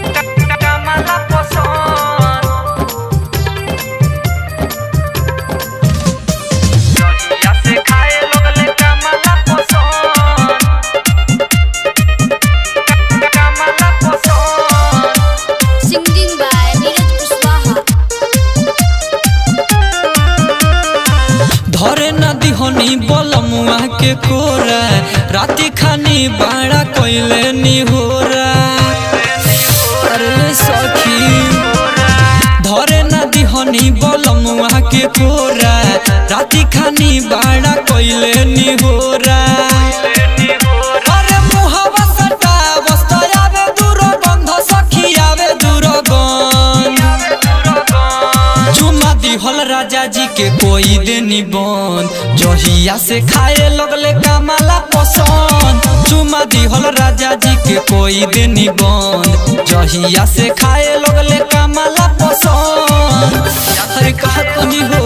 Kamala Poson Jodiya se khaye logle Kamala Poson Kamala Poson Singing by Neeraj Kushwaha. धरे नदी होनी बलमुआ के कोरा राती खानी बाड़ा कोइले निहोरा अरे सखी धरे नदी होनी बलमुआ के कोरा राती खानी बाड़ा कोइले निहोरा अरे मुहावा सटा बस्तर आवे दूर गंध सखी आवे दूर गंध चुमा दिहल राजा जी के कोई देनी बंद जहिया से खाए लगले कमाला पसंद चुमा दिहल राजा जी के कोई देनी बंद जहिया से खाए लगले कमाला पसंद अरे कहा तनी हो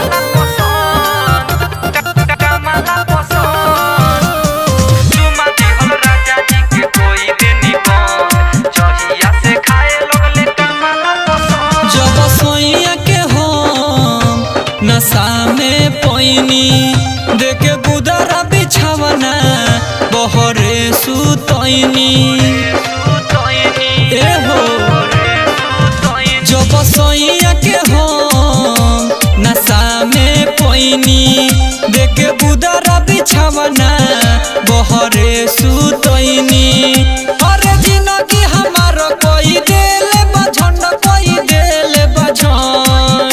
Kamala Poson Chuma dihol raja ji ke koi deni bon Jodiya se khaye logle Kamala Poson जब सोइया के हम नशा में पैनी देखे गुदरा बिछावना बहरे सुतैनी ए हो जब सोइया के हम नशा में पैनी देखे गुदरा बिछावना बहरे सुतैनी अरे जिंदगी हमार कोई देले बझन कोई देले बझन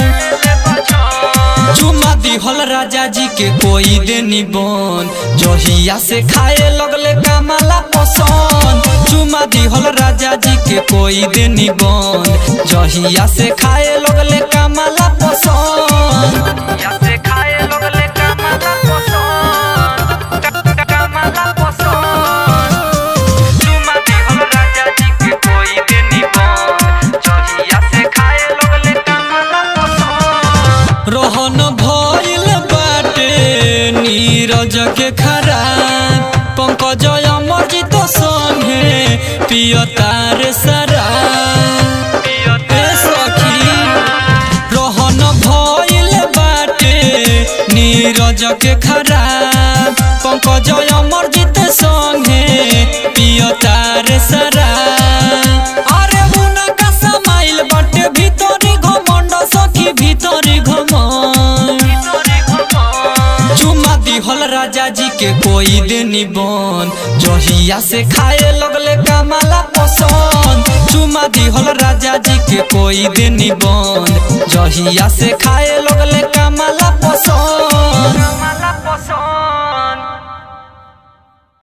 चुमा दिहल राजा जी के कोई देनी बन जहिया से खाए लगले कमाला पसंद चुमा दिहल राजा जी के कोई देनी बन जहिया से खाए लगले कमाला पसंद Ya se khaye logle Kamala Poson Kamala Poson Chuma dihol raja ji ke koi deni bon Jodiya se khaye logle Kamala Poson रोहन भइल बाटे नीरज के खराब पंकज अमरजित संगे पियतार सरा ए सखी रोहन भइल बाटे नीरज के खराब पंकज अमरजित संगे पियतार सरा अरे उनका समाइल बाटे भीतरी घमंड सखी भीतरी घमंड चुमा दिहल राजा जी के कोई देनी बन जहिया से खाए लगले कमाला पसंद चुमा दिहल राजा जी के कोई देनी बन जहिया से खाए लगले कमाला पसंद